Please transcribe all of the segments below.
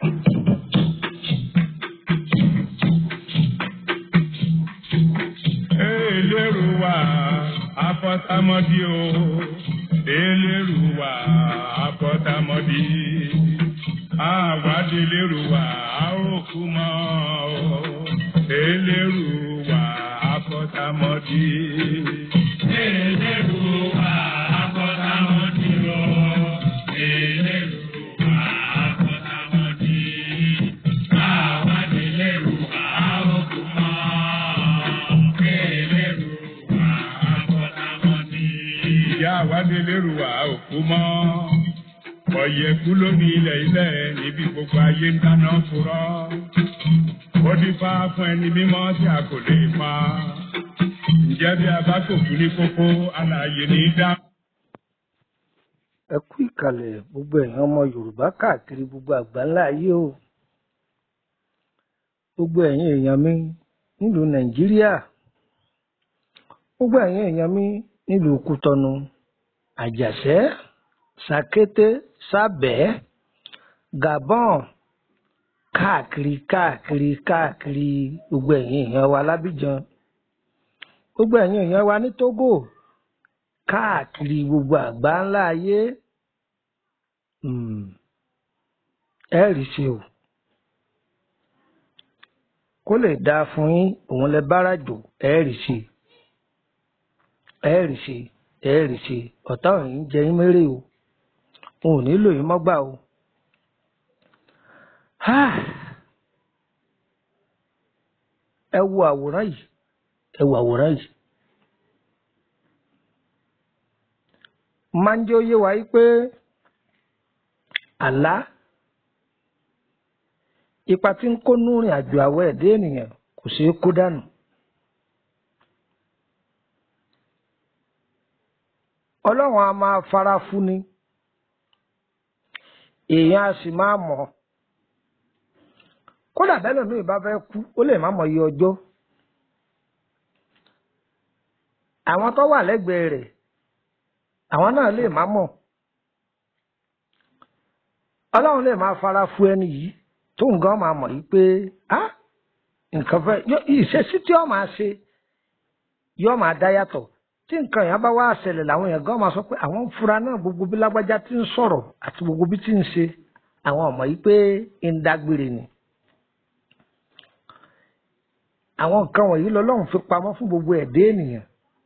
Eléruwa afọ́támọ́dí o. Eléruwa afọ́támọ́dí. Àwádìí eléruwa àròkú mọ́ o. Eléruwa afọ́támọ́dí. Eléruwa afọ́támọ́dí o. Eléruwa afọ́támọ́dí. Àwádìí eléruwa àròkú mọ́ o. Eléruwa afọ́támọ́dí. Ìyá àwádìí eléruwa òkú mọ́ ọ̀yẹ̀kú lómi ilẹ̀ ilẹ̀ níbi gbogbo ayé ń dáná furọ́. ó dífá fún ẹni mímọ́ tí a kò lè pa. ǹjẹ́ bí a bá kò kú ní kókó alààyè ní í dá. ẹ kú ìkàlẹ̀ gbogbo ẹ̀yin ọmọ yorùbá káàkiri gbogbo àgbáńlá ayé o gbogbo ẹ̀yin èèyàn mi nílùú nàìjíríà gbogbo ẹ̀yin èèyàn mi nílùú kútọnu àjàṣẹ́ sàkété sábẹ́ gabon káàkiri káàkiri káàkiri gbogbo ẹ̀yin èèyàn wa lábíjan gbogbo ẹ̀yin èèyàn wa ní togo káàkiri gbogbo àgbáńlá ayé um, ẹ rí ṣe o kó lè dáa fún yín òun lẹ bára jò ẹ rí ṣe ẹ rí ṣe ẹ rí ṣe ọ̀tá ò ní jẹ yín mérè o wọn ò nílò yín mọ́gbà o. Ah! ẹ wo àwòrán yìí ẹ wo àwòrán yìí. máa ń jẹ́ ó yé wa yí pé àlá ipa tí ń kó nú rìn àjò àwọ̀ ẹ̀dá ènìyàn kò ṣeé kó dànù. ọlọ́run a máa fara fún ni èèyàn a sì máa mọ̀ ọ́ kódà bẹ́ẹ̀ lómi ìbá fẹ́ kú ó lè má mọ iye ọjọ́ àwọn tó wà lẹ́gbẹ̀ẹ́ rẹ̀ àwọn náà lè má mọ̀ ọlọ́run lè máa fara fún ẹni yìí tó nǹkan máa mọ̀ yìí pé á nǹkan fẹ́ ìṣesí tí ó máa ṣe yóò máa dá yàtọ̀ tí nǹkan yẹn bá wá ṣẹlẹ̀ làwọn èèyàn gan máa sọ pé àwọn ń fura náà gbogbo bí lágbájá ti ń sọ̀rọ̀ àti gbogbo bí ti ń ṣe àwọn ọmọ yìí pé ń dágbére ni. àwọn nǹkan wọ̀nyí lọ́lọ́run fi pamọ́ fún gbogbo ẹ̀dá ènìyàn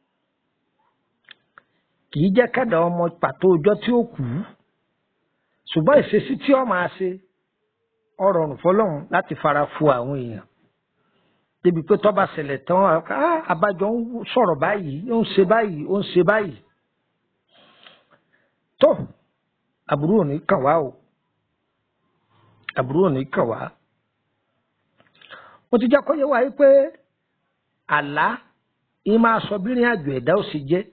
kì í jẹ́ kẹ́dà ọmọ pàtó ọjọ́ tí ó kù ṣùgbọ́n ìṣesí tí ó máa ṣe ó rọrùn fọlọ́run láti fara fu àwọn èèyàn débi pé tọ́ba ṣẹlẹ̀ tán abájọ ń sọ̀rọ̀ báyìí ó ń ṣe báyìí ó ń ṣe báyìí tó àbúrò ò ní kàn wá o àbúrò ò ní kàn wá mo ti jẹ́ kó yé wa yìí pé àlá yìí máa sọ bí ìrìn àjò ẹ̀dá ó sì jẹ́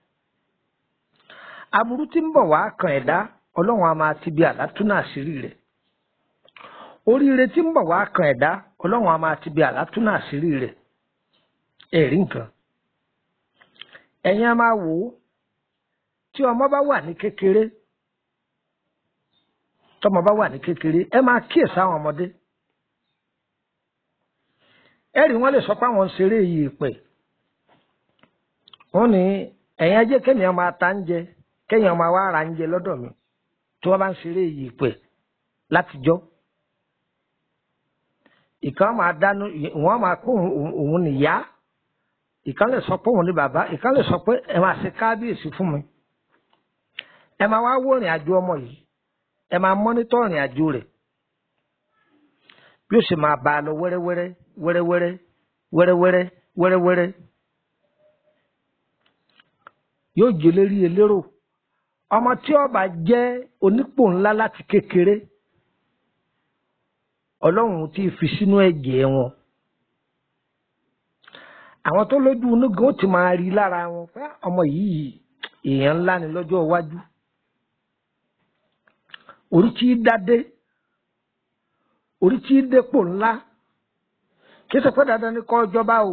aburú tí ń bọ̀ wá kan ẹ̀dá ọlọ́run a máa ti bí àlá túnú àṣírí rẹ̀ oríire tí ń bọ̀ wá kan ẹ̀dá ọlọ́run a máa ti bí àlá túnú àṣírí rẹ̀ ẹ̀rí nǹkan ẹ̀yin a máa wò ó tí ọmọ bá wà ní kékeré tọmọ bá wà ní kékeré ẹ máa kíyèsí àwọn ọmọdé ẹ̀rí wọn lè sọ pé àwọn ń ṣeré yìí pẹ̀ wọ́n ní ẹ̀yin ajé kéèyàn máa ta ń jẹ kéèyàn máa wá ara ń jẹ lọ́dọ̀ mi tí wọ́n bá ń ṣeré yìí pẹ̀ látijọ́ ìkan máa dánú wọ́n máa kó òun nìyá ìkan lè sọ pé òun ní bàbá ìkan lè sọ pé ẹ máa ṣe kábíyèsí fún mi ẹ máa wá wó ìrìn àjò ọmọ yìí ẹ máa mọ́nítọ́ ìrìn àjò rẹ̀ bí ó sì máa bá a lọ wẹ́rẹ́wẹ́rẹ́ wẹ́rẹ́wẹ́rẹ́ wẹ́rẹ́wẹ́rẹ́ wẹ́rẹ́wẹ́rẹ́ yóò jẹ́ lérí elérò ọmọ tí ó bá jẹ́ onípò ńlá láti kékeré ọlọ́run ti fi sínú ẹ̀jẹ̀ wọn àwọn tó lójú onígan ó ti máa rí lára wọn pé ọmọ yìí èèyàn ńlá ni lọ́jọ́ iwájú orí tí dádé orí tí dépò ńlá kí sọ pé dandan ní kọ́ ọjọ́bá o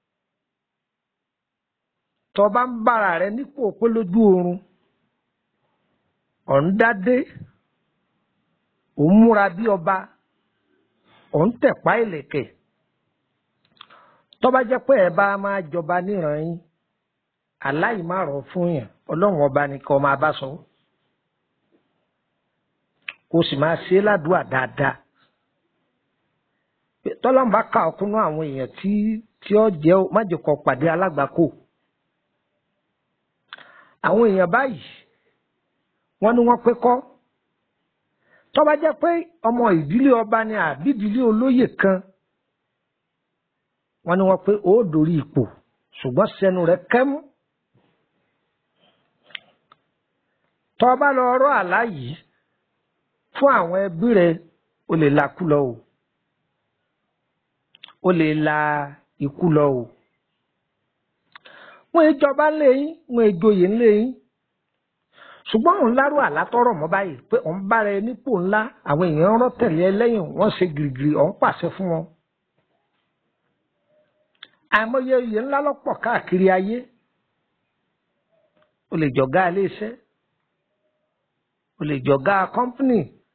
tọba ń bára rẹ nípò pé lójú oorun ọ̀n dádé òun múra bí ọba ò ń tẹ̀pá ìlẹ̀kẹ̀ tó bá jẹ́ pé ẹ bá máa jọba níran yín aláìmárọ̀ fún yàn ọlọ́run ọba nìkan máa bá sọ kó sì máa ṣe é ládùúà dáadáa tọ́lọ́mù bá kà ọkùnrin àwọn èèyàn tí tí ó jẹ́ májèkọ pàdé alágbàkó àwọn èèyàn báyìí wọ́n ní wọ́n pé kọ́ tó bá jẹ́ pé ọmọ ìdílé ọba ni àbí ìdílé olóyè kan wọ́n ní wọ́n pé ó dórí ipò ṣùgbọ́n sẹ́nu rẹ̀ kẹ́mú tó bá lọ rọ́ àlá yìí fún àwọn ẹbí rẹ̀ ó lè lakú lọ o ó lè la ikú lọ o wọn ìjọba ńlẹyìn wọn ìjòyè ńlẹyìn ṣùgbọ́n òun lárò àlátọ́rọ̀ mọ́ báyìí pé òun bára ẹ nípò ńlá àwọn èèyàn rọ́ tẹ̀lé ẹ lẹ́yìn wọ́n ṣe gìrìgìrì òun pàṣẹ fún wọn. àìmọye oyè ńlá lọ́pọ̀ káàkiri ayé o lè jọ̀gá iléeṣẹ́ o lè jọ̀gá kọ́ńpìnì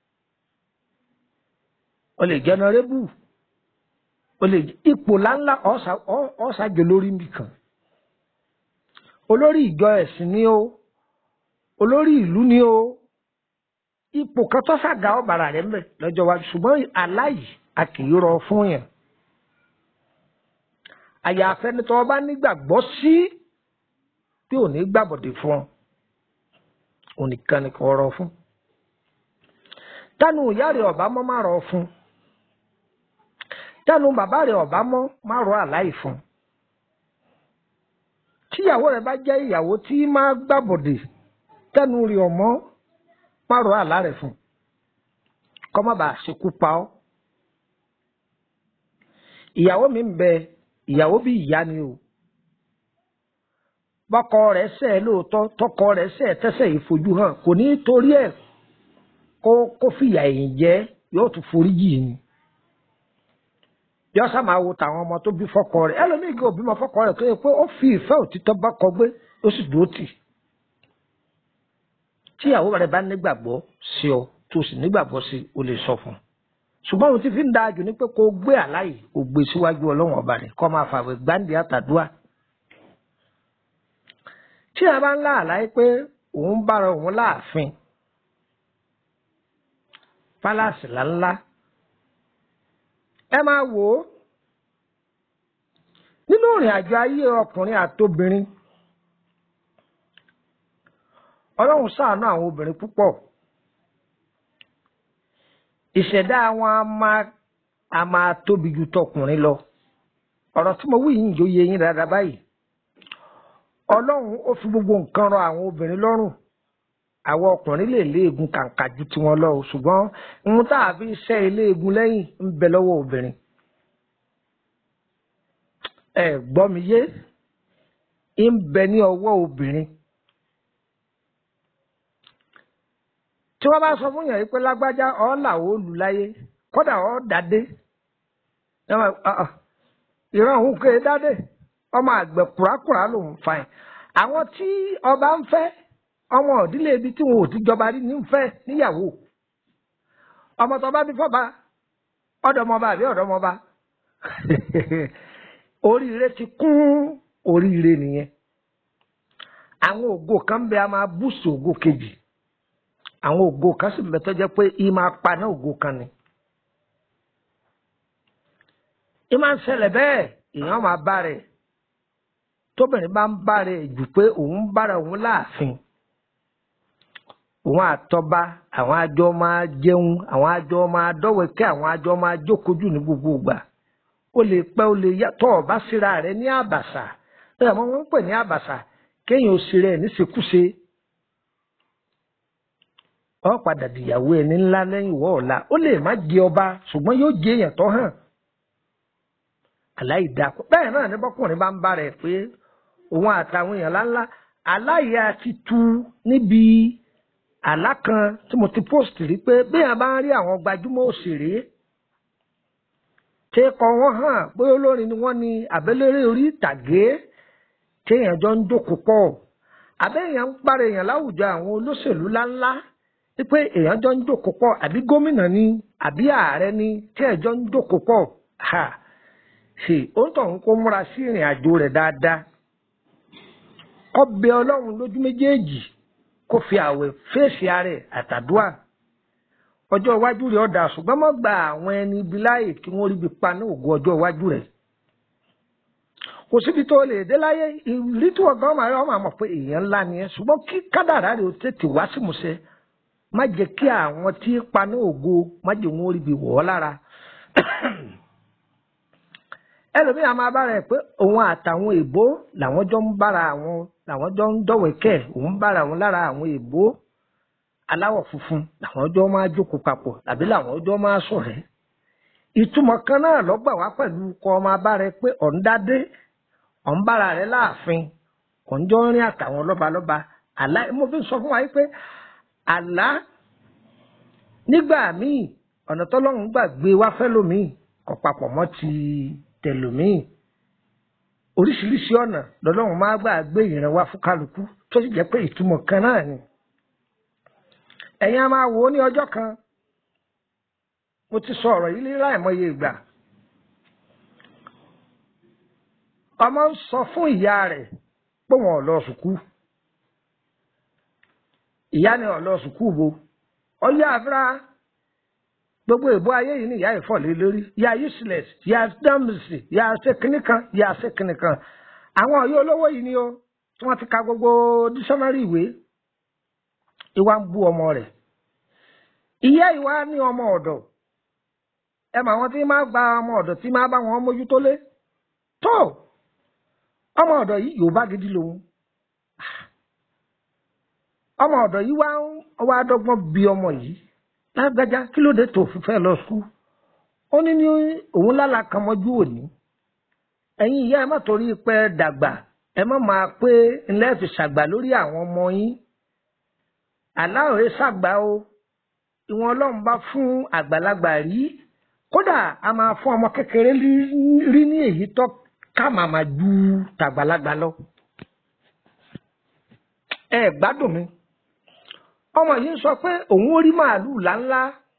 o lè jẹnẹrẹ́bù o lè ipò láńlá ọ̀ṣàjò lórí nìkan olórí ìjọ ẹ̀sìn ni o olórí ìlú ni o ipò kan tó ṣàgá ọ̀bàrà rẹ̀ mbẹ̀ lọ́jọ́ wa ṣùgbọ́n aláyìí a kì í rọ fún yàn àyàfẹ́ ni tọ́ bá nígbàgbọ́ sí tí ò ní gbàbọ̀dé fún ọ onìkan ni kò rọ fún tánu ìyá rẹ̀ ọ̀bá mọ́ má rọ fún tánu bàbá rẹ̀ ọ̀bá mọ́ má rọ àláì fún tíyàwó rẹ̀ bá jẹ́ ìyàwó tí máa gbàbọ̀dé tẹnu rí ọmọ má rọ àlá rẹ̀ fún kọ́ má bàa ṣekú pa ọ́ ìyàwó mi ń bẹ ìyàwó bí ìyá ni o bọ́kọ rẹ̀ ṣẹ̀ lóòótọ́ tọkọ rẹ̀ ṣẹ̀ tẹ́sẹ̀ ìfojú hàn kò ní torí ẹ̀ kó kó fìyà ẹ̀yìn jẹ yóò tún forí jì ni yọ sá máa wo tàwọn ọmọ tó bí fọ́kọ rẹ̀ ẹlòmíì kò bímọ fọ́kọ rẹ̀ tó yẹ pé ó fi ìfẹ́ òtítọ́ bá kọ gbé ó sì dúró tì tíyàwó rẹ̀ bá nígbàgbọ́ sí ọ tó sì nígbàgbọ́ sí o lè sọ fún un ṣùgbọ́n ohun tí fi ń da jù ni pé kó gbé àláyé kó gbé síwájú ọlọ́run ọba rẹ̀ kó máa fàwé gbáǹdì àtàdúrà tí a bá ń lá àlàyé pé òun bára òun láàfin pálásì ńláńlá ẹ máa wò ó nínú ìrìn àjò ayé ọkùnrin àtobìnrin ọlọ́run ṣàánú àwọn obìnrin púpọ̀ ìṣẹ̀dá wọn a máa a máa tóbi ju tọkùnrin lọ ọ̀rọ̀ tí mo wí yìí yóò yé yín dáadáa báyìí ọlọ́run ó fi gbogbo nǹkan rọ àwọn obìnrin lọ́rùn àwọn ọkùnrin lè léegun kàǹkà ju tiwọn lọ ṣùgbọ́n ohun tá a fi ṣẹ́ iléegun lẹ́yìn ń bẹ lọ́wọ́ obìnrin ẹ gbọ́ mi yé ń bẹ ní ọwọ́ obìnrin tí wọ́n bá sọ fún yàn yìí pé lágbájá ọ́ làwọ̀ ó lù láyé kódà ọ́ dàdé ìran òun kéé dádé ọmọ àgbẹ̀ kùrákùrá lòun fa ẹ̀ àwọn tí ọba ń fẹ́ ọmọ ìdílé ibi tí wọn ò ti jọba rí ní fẹ́ níyàwó ọmọ tó bá bí fọba ọ̀dọ́mọba àbí ọ̀dọ́mọba oríire ti kún oríire nìyẹn àwọn ògo kan bẹ a máa búùsù ògo kejì àwọn ògo kan sì bẹ tó jẹ́ pé ì máa paná ògo kan ni ì máa ń ṣẹlẹ̀ bẹ́ẹ̀ èèyàn máa bá rẹ̀ tóbìnrin bá ń bá rẹ̀ jù pé òun bára òun láàfin òun àtọba àwọn àjọ máa jẹun àwọn àjọ máa dọ́wẹ́kẹ́ àwọn àjọ máa jókòójú ní gbogbo ìgbà ó lè pẹ́ ó lè yá tọ́ ọba síra rẹ̀ ní àbàṣà ẹ̀ mọ́ wọ́n ń pè ní àbàṣà kéèyàn ó sì rẹ̀ níṣekúṣe ọ padà dìyàwó ẹni ńlá lẹ́yìn ìwọ ọ̀la ó lè má jẹ ọba ṣùgbọ́n yóò jẹ èèyàn tó hàn aláìda bẹ́ẹ̀ náà ní bọ́kùnrin bá ń bá rẹ̀ pé òun àtàwọn èèyàn ńláńlá aláìyá ti tu níbi àlá kan tí mo ti post rí pé béèyàn bá ń rí àwọn gbajúmọ̀ òṣèré téèkọ wọn hàn bóyá olórin ni wọ́n ní àbẹ́lẹ́rẹ́ orí ìtàgé téèyàn jọ ń jókòó pọ̀ àbẹ́yàn ń parẹ́ èèyàn láwùjọ àwọn olóṣèlú ńláńlá pé èèyàn jọ ń jókòó pọ̀ àbí gómìnà ni àbí ààrẹ ni tí ẹ̀ jọ ń jókòó pọ̀ ha ṣe òǹtọ̀ ń kó múra sí ìrìn àjò rẹ̀ dáadáa kó bẹ ọlọ́run lójú méjèèjì kó fi àwẹ̀ fèsì ara ẹ̀ àtàdúà ọjọ́ iwájú rẹ̀ ọ̀dà ṣùgbọ́n mọ́ gba àwọn ẹni ibi láàyè kí wọ́n rí ibi pa ní ògùn ọjọ́ iwájú rẹ̀ kò síbi tó lè dé láyé ìrírí tí wọ́n gan máa rí ọmọ àmọ̀ pé èèyàn ńlá ni ẹ ṣùgbọ́n kí kádàrá rẹ̀ ó tètè wá sí musẹ má jẹ́ kí àwọn tí ń pa ní ògo má jẹ́ wọn rí ibi wọ̀ ọ́ lára ẹlòmíràn máa bára ẹ pé òun àtàwọn èèbó làwọn jọ ń bára àwọn làwọn jọ ń dọ̀wẹ́kẹ̀ òun bára àwọn lára àwọn èèbó aláwọ̀ funfun làwọn jọ máa jókòó papọ̀ tàbí làwọn jọ máa ṣọ̀rẹ́ ìtumọ̀ kan náà lọ́gbà wá pẹ̀lú kọ́ ọmọ abára ẹ pé ọ̀ndádé ọ̀nbára rẹ láàfin ọ̀njọ́ rìn àtàwọn lọ́balọ́ba àlá mo fi sọ fún wa pé àlá nígbà míì ọ̀nà tọ́lọ́run gbà gbé wá fẹ́ lómìn kò papọ̀ mọ́ ti tẹlòmíì oríṣiríṣi ọ̀nà lọ́lọ́run máa gbà gbé ìran wá fún kálukú tó sì jẹ́ pé ìtumọ̀ kan náà ni ẹ̀yin a máa wò ó ní ọjọ́ kan mo ti sọ ọ̀rọ̀ yìí ní láìmọye ìgbà ọmọ ń sọ fún ìyá rẹ̀ pé wọn ò lọ sùkú ìyá ni ò lọ sùkú bo ọyá àfúrá gbogbo ìbò ayé yìí ni ìyá ìfọ̀lẹ́ lórí ìyá useless ìyá dọ́mùsì ìyá ṣèkínní kan ìyá ṣèkínní kan àwọn ọ̀yọ́ olówó yìí ni ó tí wọ́n ti ka gbogbo dísọ́nárì ìwé ìwà ń bú ọmọ rẹ̀ ìyá ìwà ní ọmọ ọ̀dọ̀ ẹ mà wọn tí máa gba ọmọ ọ̀dọ̀ tí máa bá wọn mójútó lé tó ọmọ ọ̀dọ̀ yìí Yorùbá gidi lòun ọmọ ọ̀dọ̀ yìí wá ń wá dọ́gbọ́n bí ọmọ yìí lágbájá kí ló dé tó fi fẹ́ lọ sùn ó ní ní òun lálà kan mọ́jú òní ẹ̀yin ìyá ẹ má torí pé dàgbà ẹ má máa pé ńlẹ́ fi ṣàgbà lórí àwọn ọmọ yín aláòrè ṣàgbà o ìwọ̀n Ọlọ́run bá fún àgbàlagbà rí kódà a máa fún ọmọ kékeré rí ní èyí tó ká màmá ju tàgbàlagbà lọ ẹ gbádùn mi ọmọ yìí ń sọ pé òun rí màálùú láńlá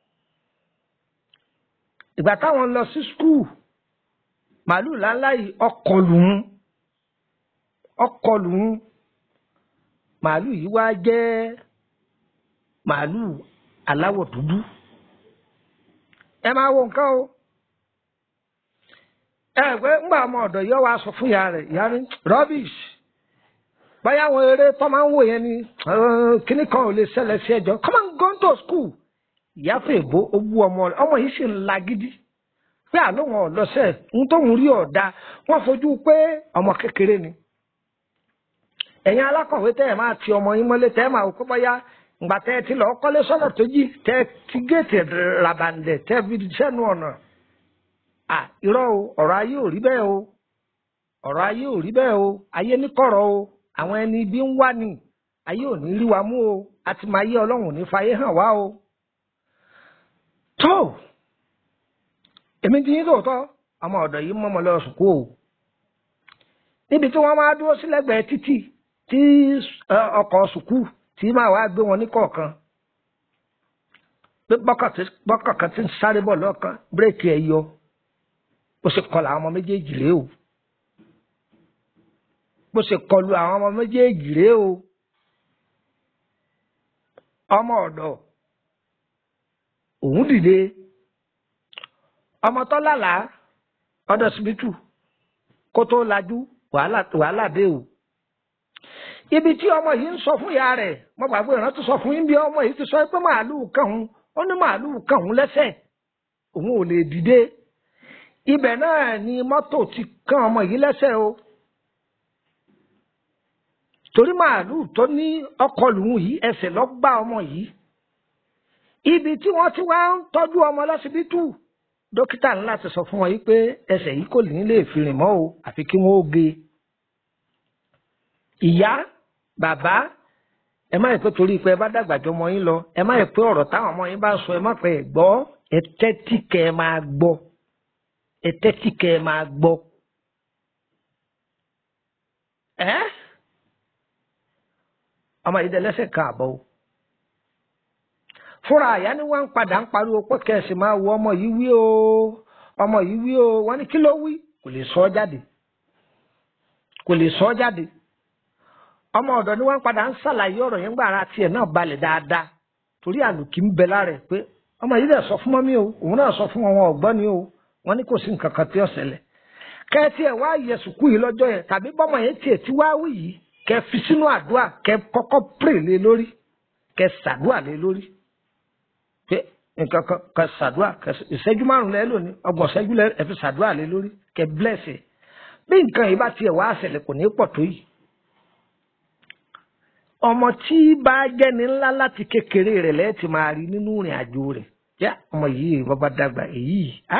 ìgbà táwọn lọ sí skul màálùú láńlá yìí ọkọ lùún ọkọ lùún màálùú yìí wá jẹ́ màálùú aláwọ̀ dúdú ẹ máa wo nǹkan o ẹ pé ńgbà ọmọ ọ̀dọ̀ yìí wá sọ fún ìyá rẹ̀ ìyá ní rubbish báyà àwọn eré tó máa ń wò yẹn ni kíní kan ò lè ṣẹlẹ̀ sí ẹjọ́ come on go to school ìyá fún èbó owó ọmọ rẹ̀ ọmọ yìí sì ń la gidi pé àlóhùn ọ̀lọ́sẹ̀ ń tóun rí ọ̀dà wọ́n fojú pé ọmọ kékeré ni ẹ̀yin alákọ̀wé tẹ́ ẹ̀ máa ti ọmọ yín mọ́lé tẹ́ ẹ̀ máa kó báyà ìgbà tẹ́ ẹ ti lọ kọ́lé sọ́nà tó jí tẹ́ ẹ ti géètì ràbàǹdẹ̀ tẹ́ ẹ fi sẹ́nu ọ̀nà à irọ́ o ọ̀rọ̀ ayé ò rí bẹ́ẹ̀ o ọ̀rọ̀ ayé ò rí bẹ́ẹ̀ o ayé níkọ̀rọ̀ o àwọn ẹni ibi ń wá ní ayé ò ní rí wa mú o àti máa yé ọlọ́run ò ní fayé hàn wá o. tó èmi ti yín lóòótọ́ ọmọ ọ̀dọ̀ yìí mọ́mọ́ lọ sùkú o níbi tí wọ́n máa dúró sí lẹ́gbẹ̀ẹ́ títì tí ọkọ̀ sùkú tí máa wá gbé wọn ní kọ̀ọ̀kan bọ́kọ̀ kan ti ń sáré bọ̀ lọ́kàn bírèkì ẹ̀ yọ bó ṣe kọlu àwọn ọmọ méjèèjì rèé o bó ṣe kọlu àwọn ọmọ méjèèjì rèé o ọmọ ọ̀dọ̀ òun dìde ọmọ tó lálàá ọ̀dọ̀ síbítù kó tó lajú wàhálà wàhálà dé o ibi tí ọmọ yìí ń sọ fún ìyá rẹ̀ mo gbàgbé ìrántí sọ fún yín bí ọmọ yìí ti sọ pé màálùú kàn ń ó ní màálùú kàn ń lẹ́sẹ̀ òun ò lè dìde ibẹ̀ náà ni mọ́tò ti kàn ọmọ yìí lẹ́sẹ̀ o torí màálùú tó ní ọkọ lòun yìí ẹsẹ̀ lọ gbá ọmọ yìí ibi tí wọ́n ti wá ń tọ́jú ọmọ lọ́sibítù dókítà ńlá ti sọ fún wọn yìí pé ẹsẹ̀ yìí kò ní lè fi rìn mọ́ o àfi kí wọ́n ó ge ìyá bàbá ẹ má yẹ pé torí pé ẹ bá dàgbà jọ ọmọ yín lọ ẹ má yẹ pé ọ̀rọ̀ táwọn ọmọ yín bá sọ ẹ má pẹ́ ẹ gbọ́ ẹ tẹ́tí kẹ́ ẹ máa gbọ́ ẹ tẹ́tí kẹ́ ẹ máa gbọ́. ẹ́ ọmọ yìí dẹ lẹ́sẹ̀ kan àbọ̀ o fúnra àyà ni wọ́n ń padà ń pariwo pé kẹ̀sì máa wo ọmọ yìí wí o ọmọ yìí wí o wọ́n ní kí ló wí kò lè sọ ọ́ jáde kò lè sọ ọ́ jáde ọmọ ọ̀dọ̀ ni wọ́n padà ń ṣàlàyé ọ̀rọ̀ yẹn gbàrà tiẹ̀ náà balẹ̀ dáadáa torí àlùkí ń bẹ lára ẹ̀ pé ọmọ yìí dẹ̀ sọ fún mọ́mí o òun náà sọ fún wọn wọn ọ̀gbọ́n ni o wọ́n ní kò sí nǹkan kan tí ó ṣẹlẹ̀ kẹ́ẹ̀tì ẹ̀ wá yẹ sùkú yìí lọ́jọ́ yẹn tàbí bọ́mọ yẹn tiẹ̀ tí wá wí yìí kẹ́ fi sínú àdúrà kẹ́ kọ́kọ́ pray lé lórí kẹ́ ṣàdúrà lé lórí pé nǹkan kan kẹ́ ṣàdúrà kẹ́ ìṣẹ́jú márùn lẹ́ lónìí ọgbọ̀n ìṣẹ́jú lẹ́ ẹ fi ṣàdúrà lé lórí kẹ́ bless ẹ̀ bí nǹkan yìí bá tiẹ̀ wá ṣẹlẹ̀ kò ní pọ̀ tó yìí ọmọ tí bá jẹ́ni ńlá láti kékeré rẹ̀ lẹ́ẹ̀tì máa rí nínú ìrìn àjò rẹ̀ yá ọmọ yìí bàbá dàgbà èyí á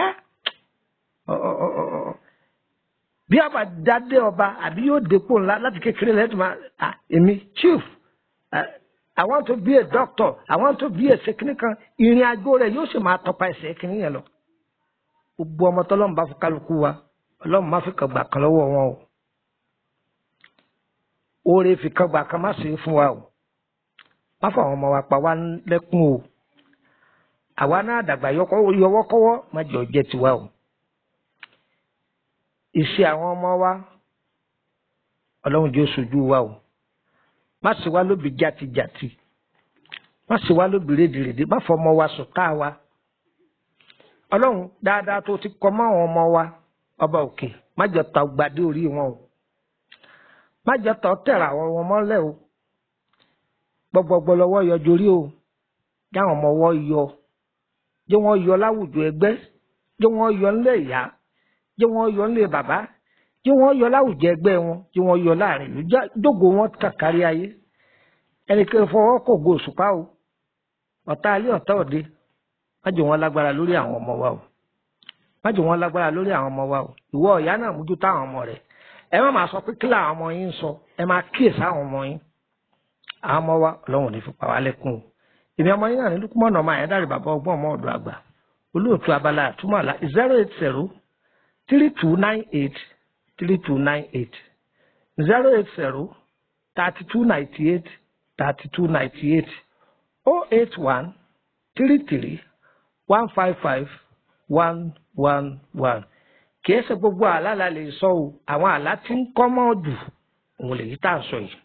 bí a bá dádé ọba àbí yóò dépò ńlá láti kékeré lẹ́ẹ̀tì máa à èmi chief I want to be a doctor I want to be a sekini kan ìrìn àjò rẹ̀ yóò sì máa tọpa ẹsẹ̀ kìíní yẹn lọ gbogbo ọmọ tọ́lọ́mù bá fún kálukú wa ọlọ́run má fi kàn gbà kan lọ́wọ́ wọn o oore fi kan gbà kan má ṣe é fún wa o má fọ àwọn ọmọ wa pa wá lẹ́kún o àwa náà dàgbà yọwọ́kọ́wọ́ má jọ jẹ́ tiwa o ìṣe àwọn ọmọ wa ọlọ́run jẹ́ oṣojú wa o má ṣe wá lóbi jàtijàti má ṣe wá lóbi rédèrèdè má fọ ọmọ wa sùn ká wa ọlọ́run dáadáa tó ti kọ́ mọ́ àwọn ọmọ wa ọba òkè má jọ ta gbadé orí wọn o má jọ tọ́ tẹ̀ra àwọn ọmọ mọ́lẹ̀ o gbọgbọgbọ lọ́wọ́ yọ jorí o jáwọn ọmọ wọ́ yọ jẹ́ wọ́n yọ láwùjọ ẹgbẹ́ jẹ́ wọ́n yọ nílé ìyá jẹ́ wọ́n yọ nílé bàbá jẹ́ wọ́n yọ láwùjọ ẹgbẹ́ wọn jẹ́ wọ́n yọ láàrin ìlú dógò wọn kàkárí ayé ẹnikẹ́ni fọwọ́ kò go òṣùpá o ọ̀tá alẹ́ ọ̀tá òde má jẹ́ wọ́n lágbára lórí àwọn ọmọ wa o má jẹ́ wọ́n lágbára lórí àwọn ọmọ wa o ìwọ ìyá náà mójútó àwọn ọmọ rẹ̀ ẹ má máa sọ pé kí làwọn ọmọ yín ń sọ ẹ máa kíyèsí àwọn ọmọ yín àwọn ọmọ wa ọlọ́run ní fi pa wá lẹ́kùn o èmi ọmọ yín náà ní lukumọ̀nà ọmọ àyẹ̀dárì bàbá ọgbọ́n ọmọ ọ̀dọ̀ àgbà olóòtú abala àtúmọ̀ àlá zero eight zero three two nine eight three two nine eight zero eight zero thirty two ninety eight thirty two ninety eight oh eight one three three one five five one one one kìí ṣe gbogbo àlá la lè sọ o àwọn àlá tí ń kọ́ mọ́ jù òun lèyí tá à ń sọ yìí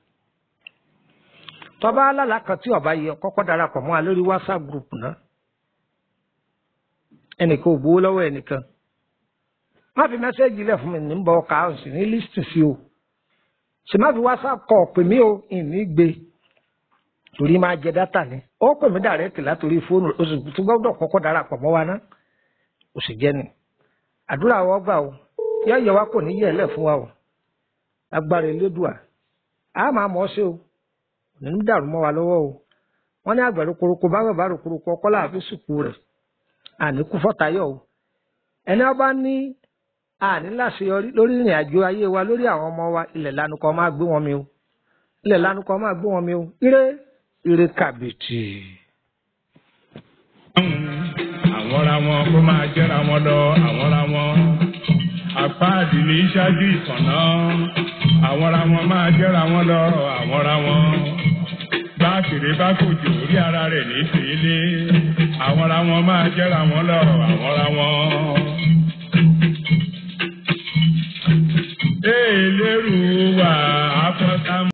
tọba alálà kan tí ọba yẹ kọ́kọ́ darapọ̀ mọ́ a lórí whatsapp group náà ẹnìkan ò gbowó lọ́wọ́ ẹnìkan má fi mẹ́sẹ́ẹ̀jì lẹ̀ fún mi ní bọ́ ọkà ọ̀sì ní lísìtì sí o sì má fi whatsapp kọ̀ pè mí o ìní gbé torí máa jẹ dátà ni ó pè mí dàrẹ́tì látòrí fóònù oṣù tó gbọ́dọ̀ kọ́kọ́ darapọ̀ mọ́ wa náà ó sì jẹ́ ni àdúrà wọ́n gbà o yọ yẹ wa kò ní yẹ ẹ lẹ̀ fún wa o agbára elédùà a máa mọ̀ ọ́ sí o nínú dàrú mọ́ wa lọ́wọ́ o wọ́n ní àgbàdo koroko bá bàbá rò koroko ọkọ́ láàfin sùkú rẹ̀ àníkú fọ́tayọ̀ o ẹni ọba ní àní láṣeyọrí lórí ìrìn àjò ayé wa lórí àwọn ọmọ wa ilẹ̀ lánàkọ́ máa gbé wọn mi o ilẹ̀ lánàkọ́ máa gbé wọn mi o ire ire kàbìtì. àwọnra wọn kó máa jẹ́ra wọn lọ àwọnra wọn àpáàdì ní ṣáájú ìtànná àwọnra wọn máa jẹ́ra wọn lọ àwọnra wọn báàkìrì bá kòjò orí ara rẹ̀ ní tèlé àwọnra wọn máa jẹ́ra wọn lọ àwọnra wọn.